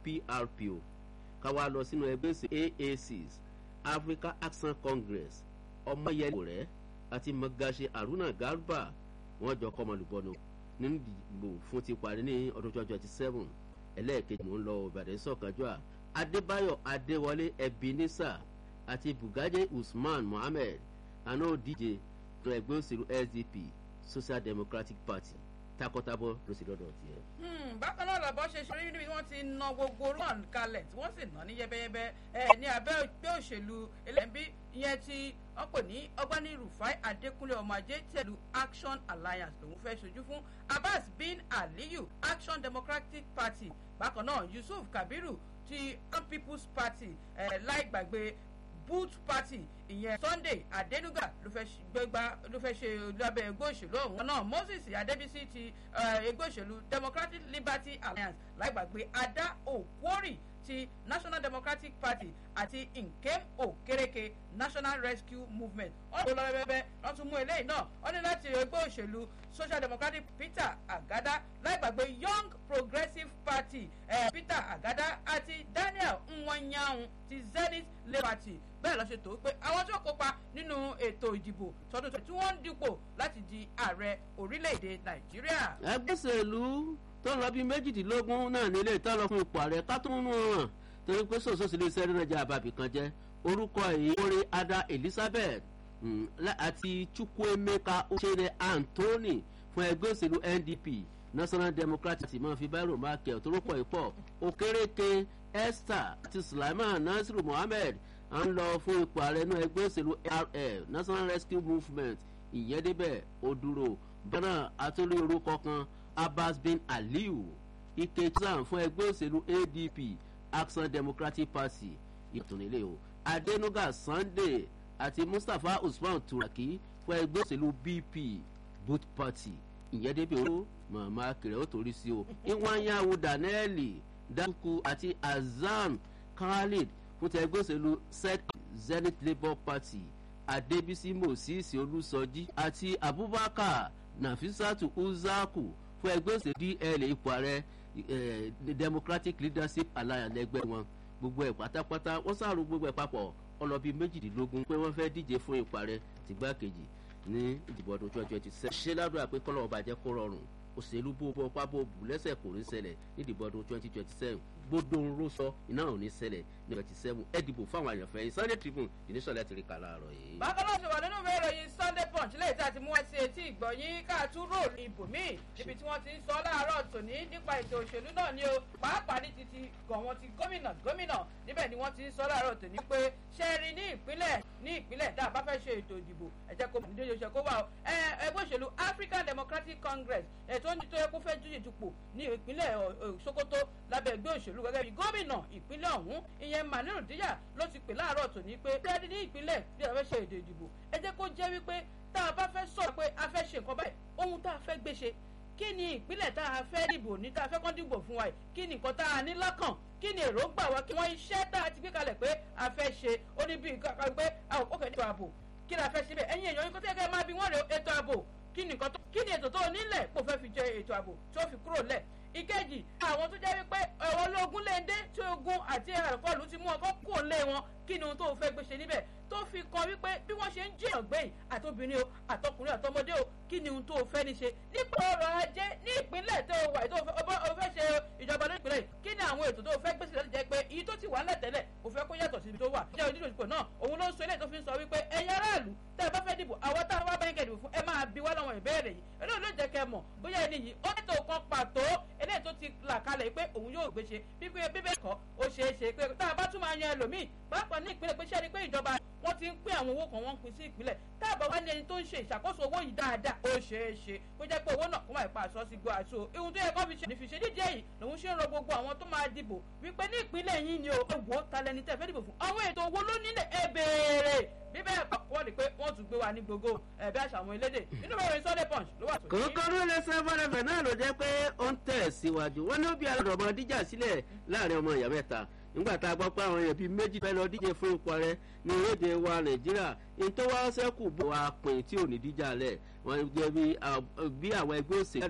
aprpo káwa lọ sínú ẹgbẹ́ òṣèlú aacs africa action congress ọmọyẹlẹ rẹ àti magaṣe haruna garba wọn jọ kọ́ ọmọlúbọ́nù nínú ìdìbò fún ti parí ní ọdún twenty twenty seven ẹlẹ́ẹ̀kejì mò ń lọ ìbàdàn sọ̀kanjọ́ à adébáyọ̀ adéwọlé ebenezer àti bugaje usman mohammed àná òdíje tó ẹgbẹ́ òṣèlú sdp social democratic party takọtabo ló sì lọ́dọ̀ tiẹ̀. bákan náà lọ́bọ̀ ṣe ṣe orí níbi wọ́n ti na gbogbo rán kalẹ̀ tí wọ́n sì ná ní yẹ́bẹ́yẹ́bẹ́ ẹ̀ ní abẹ́ ẹgbẹ́ òṣèlú ẹlẹ́bí ìyẹn tí wọ́n pè ní ọgbẹ́ni rufai adékúnlé ọmọ ajé tẹ̀lú action alliance lòun fẹ́ ṣojú fún abbas bin aliyu action democratic party bákan náà yusuf kabiru ti all people's party ẹ̀ láì gbàgbé boot party ìyẹn sunday adenuga ló fẹ́ gbégbá ló fẹ́ ṣe lábẹ́ ẹgbẹ́ òṣèlú ọ̀hún náà moses adébísí ti ẹgbẹ́ òṣèlú democratic liberty alliance láìgbàgbé ada okwori ti national democratic party àti nkem okereke national rescue movement wọ́n lọ lọ́bẹ̀bẹ̀ wọ́n tún mú eléyìí náà wọ́n ní láti ẹgbẹ́ òṣèlú social democratic peter agada láìgbàgbé young progressive party eh, peter agada àti daniel nwanyanwu ti zenith labour party bẹ́ẹ̀ lọ ṣe tó pé àwọn tó kópa nínú ètò ìdìbò tọdún tí wọ́n ń dipò láti di ààrẹ orílẹ̀-èdè nàìjíríà. ẹgbẹ́ òṣèlú tó lọ bí méjìdínlógún náà nílé ìtọ́ lọ fún ipò ààrẹ ká tó ń mú wọn torí pé sòsòsì lè sẹ́rí náà jẹ́ àbàbì kan jẹ́ orúkọ èyí orí ada elizabeth àti chukwuemeka ochere anthony fún ẹgbẹ́ òṣèlú ndp national democratic máa fi báyìí rò máa kẹ́ ọ̀ tó rọ́pọ̀ ìpọ̀ òkèrèké esther àti sulaiman nasiru mohammed à ń lọ fún ipò ààrẹ náà ẹgbẹ́ òṣèlú rf national rescue movement ìyẹ́dẹ́bẹ̀ òdúró bẹ́ẹ̀ àtúndì orúkọ kan abbas bin aliyu ikecham fún ẹgbẹ́ òṣèlú adp action democratic party ìtúnilé o adenuga sunday àti mustapha usman turaki fún ẹgbẹ́ òṣèlú bp boot party ìyẹ́dẹ́bẹ̀ òdúró màmá kẹrẹ ó torí sí o ìwọ̀nyáwó daniel dakuku àti azam khalid fún ti ẹgbẹ́ òṣèlú zenith labour party adébísí moses olùsọjí àti abubakar nafisatu uzaku fún ẹgbẹ́ òṣèlú dl ipò ààrẹ democratic leadership alliance ẹgbẹ́ wọn gbogbo ẹ̀ pátápátá wọ́n sàrò gbogbo ẹ̀ papọ̀ ọlọ́bí méjìdínlógún pé wọ́n fẹ́ díje fún ipò ààrẹ tìgbàkejì ní ìdìbò ọdún twenty twenty seven ṣé ládùúgbò àpé kọ́lọ́ ọba jẹ́ kó rọrùn òṣèlú bó bọ́ pábó bù lẹ́sẹ̀ kò ní ṣẹlẹ̀ ní ìdìbò ọdún twenty twenty seven gbódò ń ró sọ iná ò ní ṣẹlẹ̀ ní twenty seven ẹ dìbò fáwọn àyànfẹ́ yìí sunday tribune ìníṣọ̀lẹ̀ ti rí kà láàárọ̀ yìí. bákan náà ṣe wà nínú ìwé ìròyìn sunday punch lẹ́yìn tí a ti mú ẹ sí etí ìgbọ̀nyín káàtú róòlù ibòmíì níbi tí wọ́n ti ń sọ láàárọ̀ tòní nípa ètò òṣèlú náà ni o pàápàá ní titi gọ̀wọ́n ti gómìnà gómìnà níbẹ̀ ni wọ́n ti ń sọ láàárọ̀ tòní pé ṣe rí ní ìpínlẹ̀ ní ìpínlẹ̀ tá a bá fẹ́ ṣe ètò ìdìbò ẹ jẹ́ kó nídìí oṣù kó wà ó ẹgbẹ́ òṣèlú african democratic congress ètò ní tó yẹ kó fẹ́ jújì dupò ní ìpínlẹ̀ sokoto lábẹ́ ẹgbẹ́ òṣèlú gẹ́gẹ́ bí gómìnà ìpínlẹ̀ ọ̀hún ìyẹn maniru díyà ló ti pè láàárọ̀ tòní pé tẹ́ẹ̀dì ní ìpínlẹ̀ bí a fẹ́ ṣe èdè ìdìbò ẹ jẹ́ kó jẹ́ wípé tá a bá fẹ́ sọ̀rọ̀ pé a fẹ́ ṣe nǹkan báyìí ohun tá a fẹ́ gbé ṣe kí ni ìpínlẹ̀ tá a fẹ́ dìbò ní tá a fẹ́ kọ́ dìbò fún wa yìí kí ni nǹkan tá a ní lọ́kàn kí ni èròǹgbà wa kí wọ́n iṣẹ́ tá a ti gbé kalẹ̀ pé a fẹ́ ṣe ó ní bí nǹkan pé ó kẹ́ ètò ààbò kí ni a fẹ́ ṣe bẹ́ẹ̀ ẹ̀yin èèyàn yín kó tẹ́ kẹ́ máa bí wọ́n rè ètò ààbò kí ni nǹkan tó kí ni ètò tó nílẹ̀ kó fẹ́ fi jẹ ètò ààbò tó fi kúrò lẹ̀ ìkejì àwọn tó jẹ́ wípé ẹ̀wọ̀n ológun léde tí ogun àti àkọlù ti mú ọkọ̀ kúrò lé wọn kí ni ohun tó fẹ́ gbé ṣe níbẹ̀ tó fi kan wípé bí wọ́n ṣe ń jìyàn gbẹ̀yìn àtobìnrin o àtọkùnrin àtọmọdé o kí ni ohun tó fẹ́ ní ṣe nípa ọrọ̀ ajé ní ìpínlẹ̀ tó wà tó o fẹ́ ṣe ìjọba ní ìpínlẹ̀ kí ni àwọn ètò tó fẹ́ gbèsè láti jẹ́ pé iye tó ti wà ńlẹ̀ tẹ́lẹ̀ o fẹ́ kó yàtọ̀ síbi tó wà jẹ́ onídòdìpọ̀ náà òun ló ń sọ eléyìí tó fi ń sọ wípé ẹ̀yin aráàlú tẹ́ ẹ bá fẹ́ dìbò àwọn tá a wá báyìí kẹ́dìbò fún ẹ máa bi wá lọ́wọ́ ìbéèrè yìí eléyìí ló jẹ́ kẹ́ mọ̀ bóyá ẹni yìí ó ètò kan pàtó eléyìí tó ti là kalẹ̀ pé òun yóò gbé ṣe bíbẹ́ bíbẹ́ kọ́ ó ṣeé ṣe pé tá a bá tún máa yan ẹlòmíì pàápàá ní ìpínlẹ̀ pé ṣẹ́ ni pé ìjọba wọ́n ti ń pín àwọn owó kan wọ́n ń pín sí ìpínlẹ̀ tá a bá wá ní ẹni tó ń ṣe ìṣàkóso owó yìí dáadáa ó ṣeé ṣe kó jẹ́ pé owó náà kó máa pa àṣọ sí gbọ́ àṣọ ihun tó yẹ kó fi ṣe nífi ṣe dídí èyí lòun ṣe ń ro gbogbo àwọn tó máa dìbò wípé ní ìpínlẹ̀ yín ni o wò ó ta lẹni tẹ́ fẹ́ dìbò fún àwọn ètò owó ló nílẹ̀ ẹ béèrè bí bẹ́ẹ̀ kọ́ wọ́n rí pé wọ́n tún gbé wa ní gbogbo ẹ̀bí àṣà àwọn elédè nínú ìròyìn sunday punch ló wà tó. kòkòrò lẹsẹ fọlẹfẹ náà ló jẹ pé ó ń tẹ̀ síwájú wọn ní ó bí alọ́dọ̀ ọmọ díjà sílẹ̀ láàrin ọmọ ìyá mẹ́ta nígbà tá a gbọ́ pé àwọn èèyàn bíi méjì fẹ́ lọ díje fún ipò rẹ ní orílẹ̀-èdè wa nàìjíríà ní tó wá sẹ́kù bó wa pin tí ò ní díjà lẹ̀ wọ́n jẹ́ bí àwọn ẹgbẹ́ òsèlú